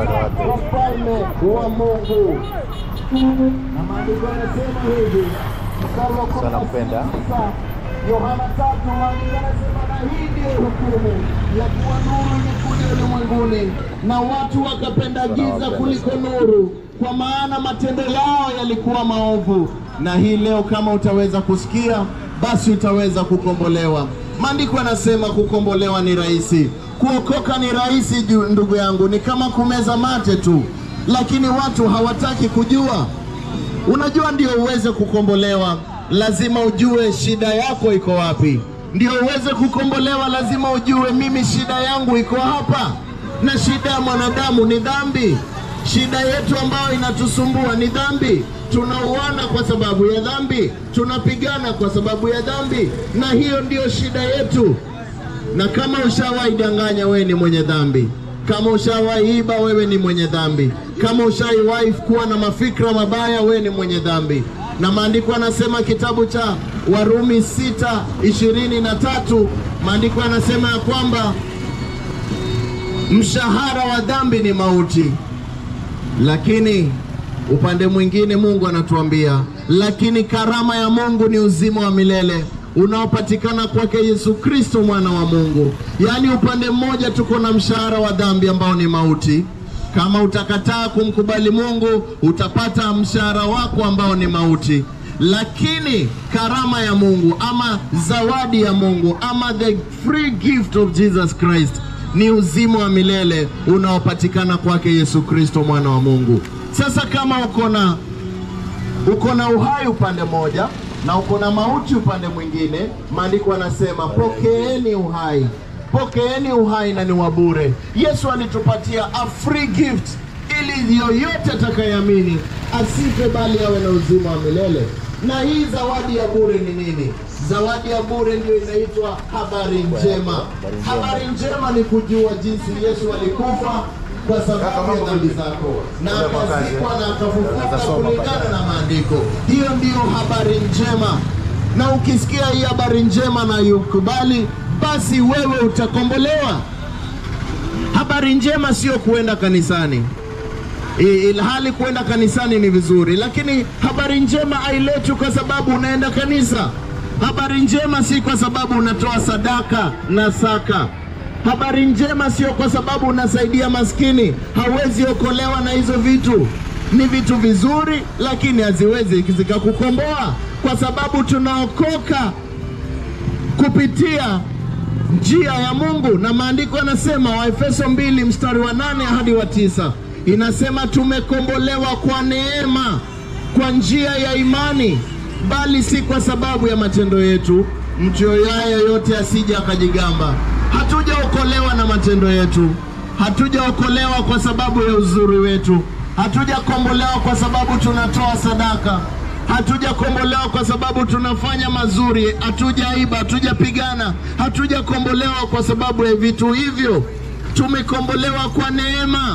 ufalme wa Mungu. Na maandiko yanasema hivi, mstari wa kumi na Nakupenda. sita, Yohana tatu, maandiko yanasema na hii ndiyo hukumu ya kuwa nuru imekuja ulimwenguni, na watu wakapenda giza kuliko nuru, kwa maana matendo yao yalikuwa maovu. Na hii leo kama utaweza kusikia, basi utaweza kukombolewa. Maandiko yanasema kukombolewa ni rahisi, kuokoka ni rahisi, ju- ndugu yangu, ni kama kumeza mate tu, lakini watu hawataki kujua. Unajua, ndio uweze kukombolewa, lazima ujue shida yako iko wapi. Ndio uweze kukombolewa, lazima ujue mimi shida yangu iko hapa, na shida ya mwanadamu ni dhambi. Shida yetu ambayo inatusumbua ni dhambi. Tunauana kwa sababu ya dhambi, tunapigana kwa sababu ya dhambi, na hiyo ndiyo shida yetu. Na kama ushawahi danganya, wewe ni mwenye dhambi. Kama ushawahi iba, wewe ni mwenye dhambi. Kama ushawahi kuwa na mafikra mabaya, wewe ni mwenye dhambi. Na maandiko yanasema kitabu cha Warumi sita ishirini na tatu maandiko yanasema ya kwamba mshahara wa dhambi ni mauti, lakini upande mwingine Mungu anatuambia, lakini karama ya Mungu ni uzima wa milele unaopatikana kwake Yesu Kristo mwana wa Mungu. Yaani upande mmoja tuko na mshahara wa dhambi ambao ni mauti. Kama utakataa kumkubali Mungu, utapata mshahara wako ambao ni mauti. Lakini karama ya Mungu ama zawadi ya Mungu ama the free gift of Jesus Christ ni uzima wa milele unaopatikana kwake Yesu Kristo mwana wa Mungu. Sasa kama uko na uko na uhai upande moja na uko na mauti upande mwingine, maandiko yanasema pokeeni uhai, pokeeni uhai na ni wa bure. Yesu alitupatia a free gift ili yoyote atakayeamini asife bali awe na uzima wa milele. Na hii zawadi ya bure ni nini? Zawadi ya bure ndio inaitwa habari njema. Habari njema ni kujua jinsi Yesu alikufa kwa sababu ya dhambi zako na akazikwa na akafufuka kulingana na maandiko. Hiyo ndiyo habari njema, na ukisikia hii habari njema na yukubali, basi wewe utakombolewa. Habari njema sio kuenda kanisani, I- ilhali kuenda kanisani ni vizuri, lakini habari njema hailetwi kwa sababu unaenda kanisa. Habari njema si kwa sababu unatoa sadaka na saka. Habari njema sio kwa sababu unasaidia maskini. Hauwezi okolewa na hizo vitu. Ni vitu vizuri, lakini haziwezi zikakukomboa, kwa sababu tunaokoka kupitia njia ya Mungu, na maandiko yanasema Waefeso mbili mstari wa nane hadi wa tisa inasema tumekombolewa kwa neema kwa njia ya imani, bali si kwa sababu ya matendo yetu, mtu yoyaye yote asije akajigamba. Hatujaokolewa na matendo yetu, hatujaokolewa kwa sababu ya uzuri wetu, hatujakombolewa kwa sababu tunatoa sadaka hatujakombolewa kwa sababu tunafanya mazuri, hatujaiba, hatujapigana, hatujakombolewa kwa sababu ya vitu hivyo. Tumekombolewa kwa neema,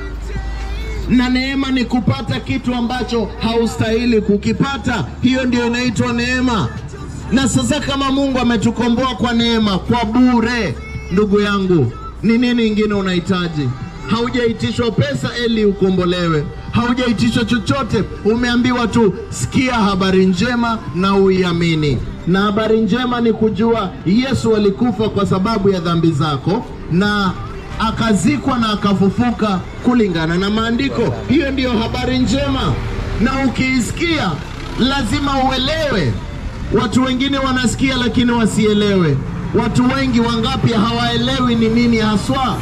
na neema ni kupata kitu ambacho haustahili kukipata. Hiyo ndio inaitwa neema. Na sasa kama Mungu ametukomboa kwa neema, kwa bure, ndugu yangu, ni nini ingine unahitaji? Haujaitishwa pesa ili ukombolewe, haujaitishwa chochote. Umeambiwa tu sikia habari njema na uiamini. Na habari njema ni kujua Yesu alikufa kwa sababu ya dhambi zako na akazikwa na akafufuka kulingana na maandiko. Hiyo ndiyo habari njema, na ukiisikia lazima uelewe. Watu wengine wanasikia lakini wasielewe. Watu wengi wangapi hawaelewi ni nini haswa.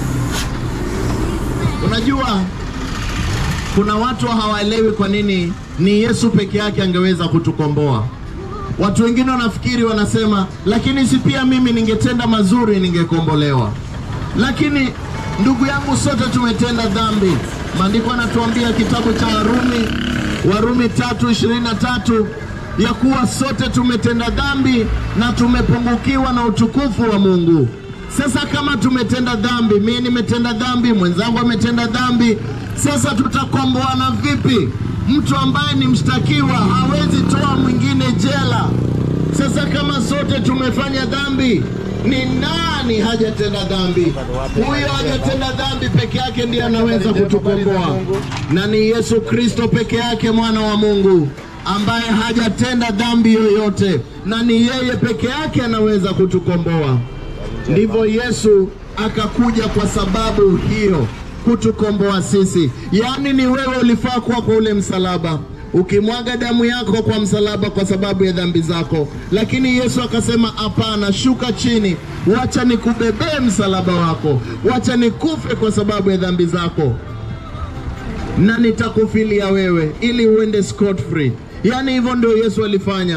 Unajua, kuna watu hawaelewi kwa nini ni Yesu peke yake angeweza kutukomboa. Watu wengine wanafikiri wanasema, lakini si pia mimi ningetenda mazuri ningekombolewa. Lakini ndugu yangu, sote tumetenda dhambi. Maandiko yanatuambia kitabu cha Warumi, Warumi tatu ishirini na tatu ya kuwa sote tumetenda dhambi na tumepungukiwa na utukufu wa Mungu. Sasa kama tumetenda dhambi, mimi nimetenda dhambi, mwenzangu ametenda dhambi, sasa tutakomboana vipi? Mtu ambaye ni mshtakiwa hawezi toa mwingine jela. Sasa kama sote tumefanya dhambi, Ni nani hajatenda dhambi? Huyo hajatenda dhambi peke yake ndiye anaweza kutukomboa, na ni Yesu Kristo peke yake, mwana wa Mungu ambaye hajatenda dhambi yoyote, na ni yeye peke yake anaweza kutukomboa. Ndivyo Yesu akakuja kwa sababu hiyo, kutukomboa sisi. Yaani ni wewe ulifaa kuwa kwa ule msalaba ukimwaga damu yako kwa msalaba kwa sababu ya dhambi zako, lakini Yesu akasema hapana, shuka chini, wacha nikubebee msalaba wako, wacha nikufe kwa sababu ya dhambi zako na nitakufilia wewe ili uende scot free. Yaani hivyo ndio Yesu alifanya,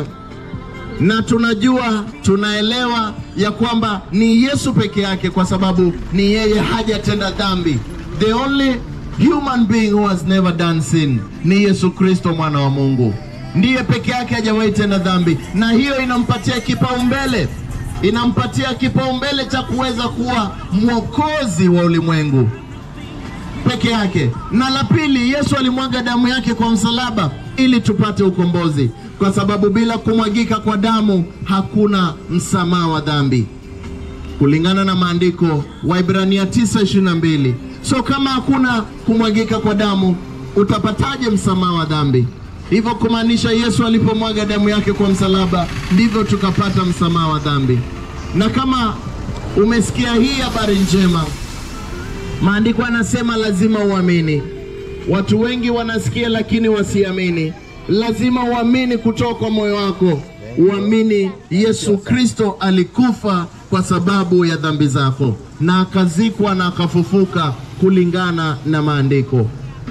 na tunajua tunaelewa ya kwamba ni Yesu peke yake, kwa sababu ni yeye hajatenda dhambi. The only human being who has never done sin ni Yesu Kristo mwana wa Mungu, ndiye peke yake hajawahi tenda dhambi, na hiyo inampatia kipaumbele, inampatia kipaumbele cha kuweza kuwa mwokozi wa ulimwengu peke yake. Na la pili, Yesu alimwaga damu yake kwa msalaba ili tupate ukombozi, kwa sababu bila kumwagika kwa damu hakuna msamaha wa dhambi, kulingana na maandiko Waibrania 9:22. So kama hakuna kumwagika kwa damu, utapataje msamaha wa dhambi? Hivyo kumaanisha Yesu alipomwaga damu yake kwa msalaba, ndivyo tukapata msamaha wa dhambi. Na kama umesikia hii habari njema Maandiko yanasema lazima uamini. Watu wengi wanasikia lakini wasiamini. Lazima uamini kutoka kwa moyo wako, uamini Yesu Kristo alikufa kwa sababu ya dhambi zako na akazikwa na akafufuka kulingana na maandiko.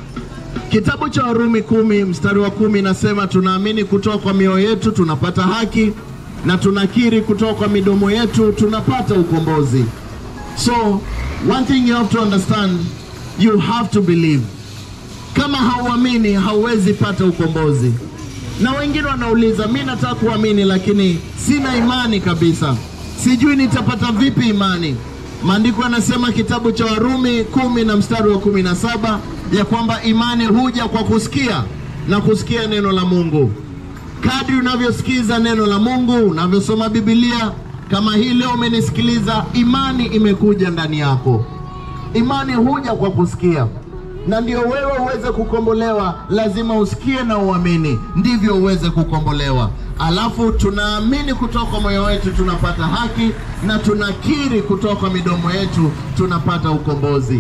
Kitabu cha Warumi kumi mstari wa kumi inasema tunaamini kutoka kwa mioyo yetu tunapata haki na tunakiri kutoka kwa midomo yetu tunapata ukombozi. So one thing you have to understand, you have to believe. Kama hauamini hauwezi pata ukombozi. Na wengine wanauliza, mi nataka kuamini lakini sina imani kabisa, sijui nitapata vipi imani. Maandiko yanasema kitabu cha Warumi kumi na mstari wa kumi na saba ya kwamba imani huja kwa kusikia na kusikia neno la Mungu. Kadri unavyosikiza neno la Mungu, unavyosoma Biblia, kama hii leo umenisikiliza, imani imekuja ndani yako. Imani huja kwa kusikia, na ndio wewe uweze kukombolewa, lazima usikie na uamini, ndivyo uweze kukombolewa. Alafu tunaamini kutoka kwa moyo wetu tunapata haki, na tunakiri kutoka kwa midomo yetu tunapata ukombozi.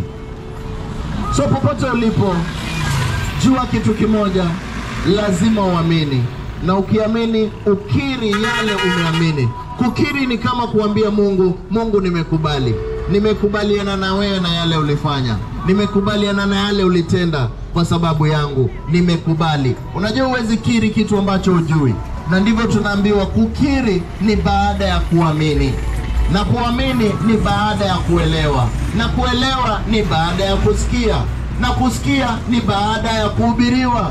So popote ulipo, jua kitu kimoja, lazima uamini, na ukiamini ukiri yale umeamini. Kukiri ni kama kuambia Mungu, Mungu, nimekubali, nimekubaliana na wewe na yale ulifanya, nimekubaliana na yale ulitenda kwa sababu yangu, nimekubali. Unajua, huwezi kiri kitu ambacho hujui, na ndivyo tunaambiwa kukiri ni baada ya kuamini na kuamini ni baada ya kuelewa, na kuelewa ni baada ya kusikia, na kusikia ni baada ya kuhubiriwa.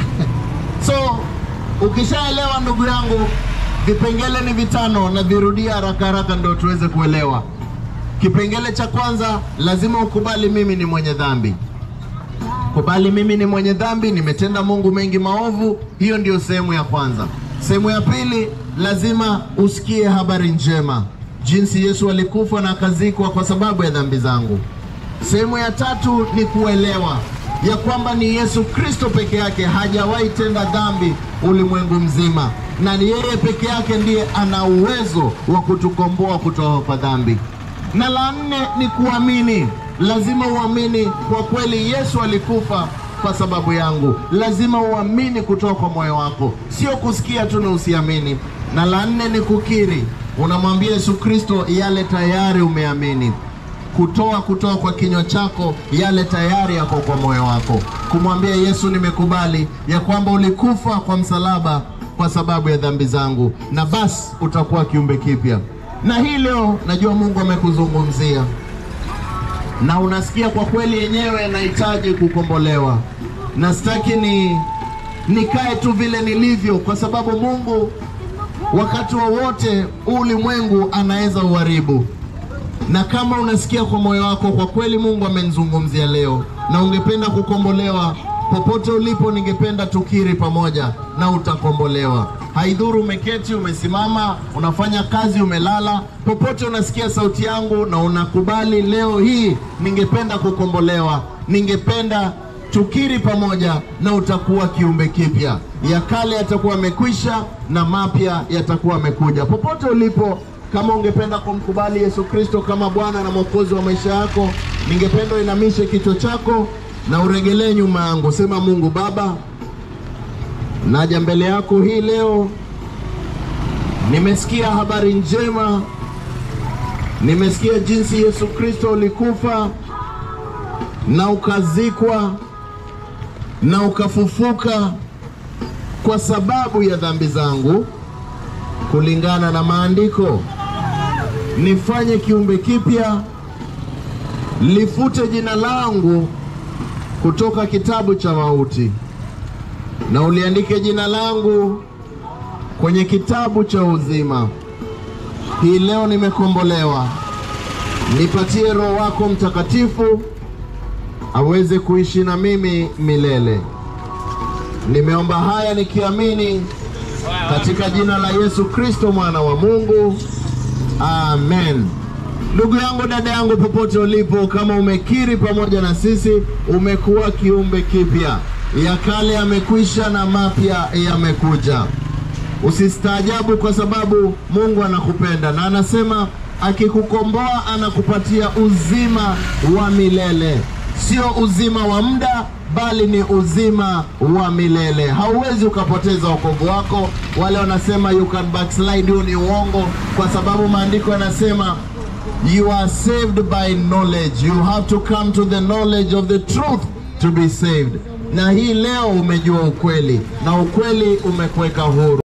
So ukishaelewa, ndugu yangu, vipengele ni vitano, na virudia haraka haraka ndio tuweze kuelewa. Kipengele cha kwanza, lazima ukubali mimi ni mwenye dhambi. Kubali mimi ni mwenye dhambi, nimetenda Mungu mengi maovu. Hiyo ndio sehemu ya kwanza. Sehemu ya pili, lazima usikie habari njema jinsi Yesu alikufa na akazikwa kwa sababu ya dhambi zangu. Sehemu ya tatu ni kuelewa ya kwamba ni Yesu Kristo peke yake hajawahi tenda dhambi ulimwengu mzima, na ni yeye peke yake ndiye ana uwezo wa kutukomboa kutoka kwa dhambi. Na la nne ni kuamini. Lazima uamini kwa kweli Yesu alikufa kwa sababu yangu. Lazima uamini kutoka kwa moyo wako, sio kusikia tu na usiamini. Na la nne ni kukiri unamwambia Yesu Kristo yale tayari umeamini, kutoa kutoka kwa kinywa chako yale tayari yako kwa moyo wako, kumwambia Yesu, nimekubali ya kwamba ulikufa kwa msalaba kwa sababu ya dhambi zangu, na basi utakuwa kiumbe kipya. Na hii leo najua Mungu amekuzungumzia na unasikia kwa kweli yenyewe nahitaji kukombolewa, na sitaki ni nikae tu vile nilivyo, kwa sababu Mungu wakati wowote wa ulimwengu anaweza uharibu. Na kama unasikia kwa moyo wako kwa kweli Mungu amenizungumzia leo na ungependa kukombolewa, popote ulipo, ningependa tukiri pamoja na utakombolewa. Haidhuru umeketi, umesimama, unafanya kazi, umelala, popote unasikia sauti yangu na unakubali leo hii, ningependa kukombolewa, ningependa tukiri pamoja na utakuwa kiumbe kipya. Ya kale yatakuwa yamekwisha na mapya yatakuwa yamekuja. Popote ulipo, kama ungependa kumkubali Yesu Kristo kama Bwana na Mwokozi wa maisha yako, ningependa uinamishe kichwa chako na uregelee nyuma yangu. Sema, Mungu Baba, naja mbele yako hii leo, nimesikia habari njema, nimesikia jinsi Yesu Kristo ulikufa na ukazikwa na ukafufuka kwa sababu ya dhambi zangu kulingana na maandiko. Nifanye kiumbe kipya, lifute jina langu kutoka kitabu cha mauti na uliandike jina langu kwenye kitabu cha uzima. Hii leo nimekombolewa, nipatie Roho wako Mtakatifu aweze kuishi na mimi milele. Nimeomba haya nikiamini katika jina la Yesu Kristo mwana wa Mungu, amen. Ndugu yangu, dada yangu, popote ulipo, kama umekiri pamoja na sisi, umekuwa kiumbe kipya, ya kale yamekwisha na mapya yamekuja. Usistaajabu kwa sababu Mungu anakupenda na anasema akikukomboa anakupatia uzima wa milele, sio uzima wa muda bali ni uzima wa milele. Hauwezi ukapoteza wokovu wako. Wale wanasema you can backslide, hiyo ni uongo, kwa sababu maandiko yanasema you are saved by knowledge. You have to come to the knowledge of the truth to be saved. Na hii leo umejua ukweli na ukweli umekuweka huru.